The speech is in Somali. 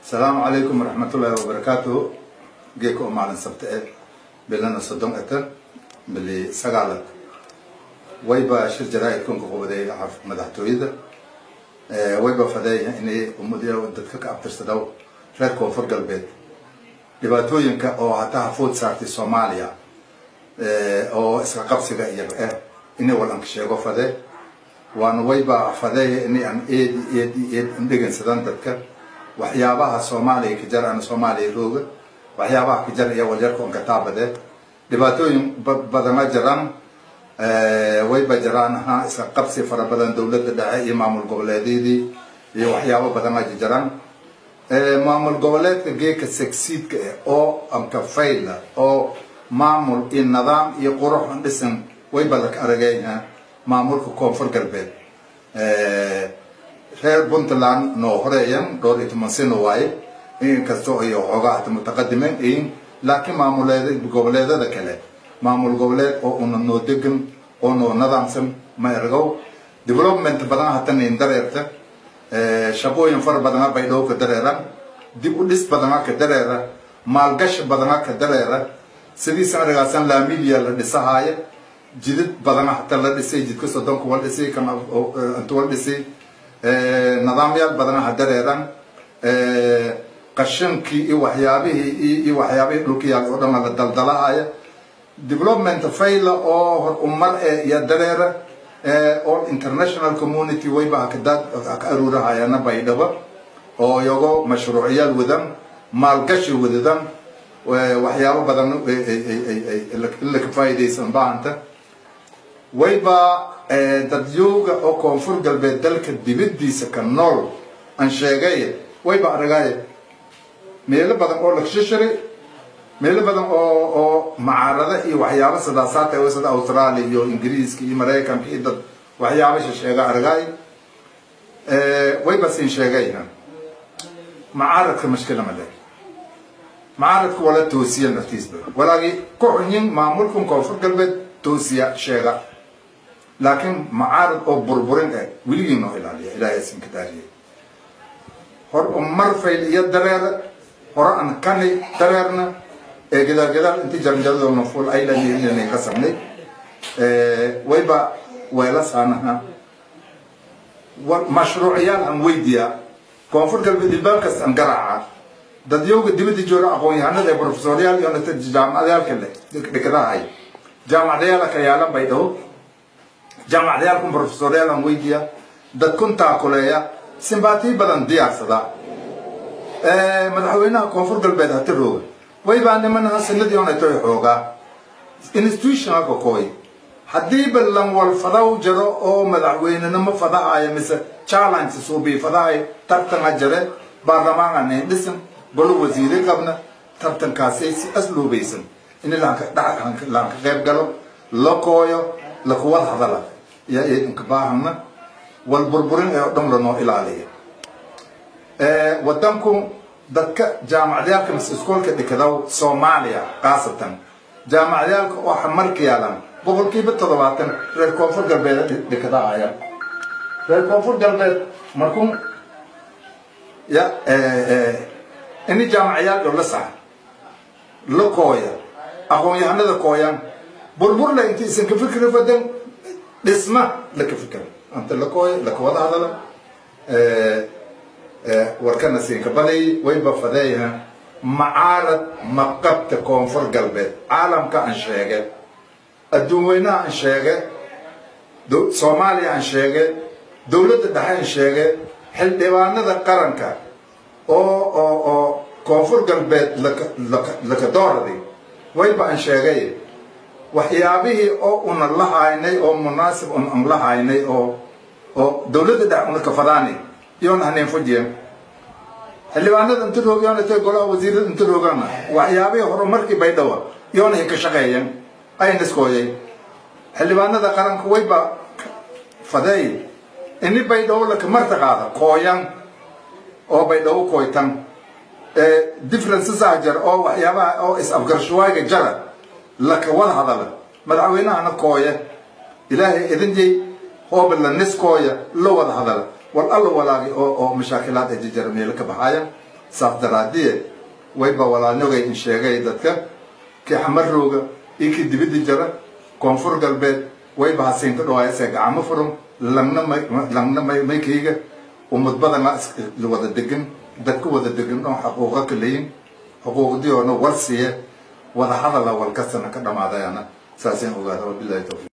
asalaamu calaykum waraxmatullaahi wabarakaatuhu geeka oo maalin sabta e bilana soddon eta bili sagaalad wayba shir jaraa-idkunka qubaday madaxtooyada wayba fadeeya inay ummadiya dadka ka abtirsadaw reer koonfur galbeed dhibaatooyinka oo hataa hafood saartay soomaaliya oo iska qabsiga iyaga ah inay walanka sheego fade waana wayba fadeeya inay aan eedi eedi eed indhegansadaan dadka waxyaabaha soomaaliya ka jar ana soomaaliya rooga waxyaabaha ka jar iyo walyarka on kataabade dhibaatooyin badana jiraan wayba jiraan ha iska qabsi fara badan dowladda dhexe iyo maamul goboleedyadii iyo waxyaabo badana jiraan maamul goboleedka geeka segsiidka ah oo amka fayla oo maamul iyo nidaam iyo qurux an dhisan wayba laka arageyna maamulka koonfur galbeed reer puntland noo horeeyan dhowr iyo toban sano waaye inkastoo iyo xoogaa hata mutaqadimen ayin laakiin maamuleed goboleedada kale maamul goboleed oo una noo degan oo noo nidaamsan ma ergow development badan hata nin dareerta shaqooyin fara badana bay dhow ka dareeran dib u dhis badana ka dareera maalgashi badana ka dareera sidii sanadgaasan laamilia la dhisahaaya jidad badana hata la dhisay jidka soddonka wal dhisay kan inta wal dhisay nidaamyaal badana ha dareeran qashankii iyo waxyaabihii iyo waxyaabihii dhulkiyaal oo dhan la daldalahaya development fayla oo hor umar e iyo dareera all international community wayba haka aruurahayana baydhabo oo iyago mashruuciyaal wadan maalgashi wadadan waxyaabo badan in laka faa'iidaysan baahanta wayba dadyooga oo koonfur galbeed dalka dibadiisa ka nool aan sheegay wayba aragaaye meelo badan oo lakshishari meelo badan oo oo macaarada iyo waxyaabo sadaasaata oo sida australia iyo ingiriiska iyo maraykanka iyo dad waxyaabo sheega aragaay wayba siin sheegay macaaradka mashkila male macaaradka wala toosiya naftiisba walaagi ku xunyin maamulkan koonfur galbeed toosiya sheega laakiin macaarad oo burburin eh weligii noo ilaaliya ilaahay isinka daariye hor umar fayl iyo dareera hore aan kani dareerna ee gadaal gadaal intii jaranjaradona fuul aylanay ka samnay wayba weela saanaha mashruuciyaal aan weydiyaa koonfur galbeed ilbaab kasta aan garaaca dadyooga dibadda jooga aqoon-yahanada ee profesoryaal iyo jaamacadyaalka leh dhikadahay jaamacadayaal ka yaalan bay dhaho jaamacadayaalkun profesoryaal aan weydiiya dadkun taakuleeya simbaatiyi badan diyaarsada madaxweynaha koonfur galbeed hati rooga waybaa nimanaha sanadii onatoy xoogaa institutionalka kooy haddii balan wal fadaw jaro oo madaxweynenimo fadahaya mise challenge suubii fadahay tartana jare baarlamaanka nin dhisan golo wasiire qabna tartankaasay si asluubaysan in laanka qayb galo la kooyo lakuwad hadala iyo idinka baahana wal burburin ee oo dhan lanoo ilaaliya wadanku dadka jaamacadyaalka mise iskoolka dhikadaw soomaaliya khaasatan jaamacadyaalka oo xamarka yaalan boqolkiiba toddobaatan reer koonfur galbeed dhikadaaya reer koonfur galbeed markun ya ini jaamacayaal dho la sax la kooya aqoon-yahanada kooyan burburla inti isan ka fikri fadan dhisma laka fikra anta la kooya lakawada hadala warkana siinka baday wayba fadeeyaha macaarad maqabta koonfur galbeed caalamka aan sheege adduun weynaha aan sheege soomaaliya aan sheege dowladda dhexe aan sheege xildhibaanada qaranka oo oo oo koonfur galbeed laka dooradi wayba aan sheegay waxyaabihii oo una la haynay oo munaasib un an la haynay oo oo dowladda dhex una kafadaani iyoona haneen fujiyan xildhibaanada inta roog yoona tay golaha wasiirada inta roogana waxyaabihii horumarkii baydhawa iyoona hay ka shaqeeyan ayna iskooyay xildhibaanada qaranka wayba fadeey ini baydhawo laka martaqaada kooyan oo baydhawo kooytan differencesaa jar oo waxyaabaha oo is-afgarashawaaga jara laka wada hadala madaxweynahana kooya ilaahay idinjay hooba la niskooya la wada hadala wal alla walaagi oo oo mashaakilaad ay jijara meelo ka baxaaya saas daraadiye wayba walaalnogay in sheegay dadka kii xamarooga iyo kii dibidda jara koonfur galbeed wayba hasiinka dhawaayase gacmo furan langna may langna may maykayga ummad badana wada degan dadka wada degan oo xaquuqa ka leeyin xuquuqdii oona war siiye wada hadala walkastana ka dhamaadayana saasaan ogaada wabilahi tawfiiq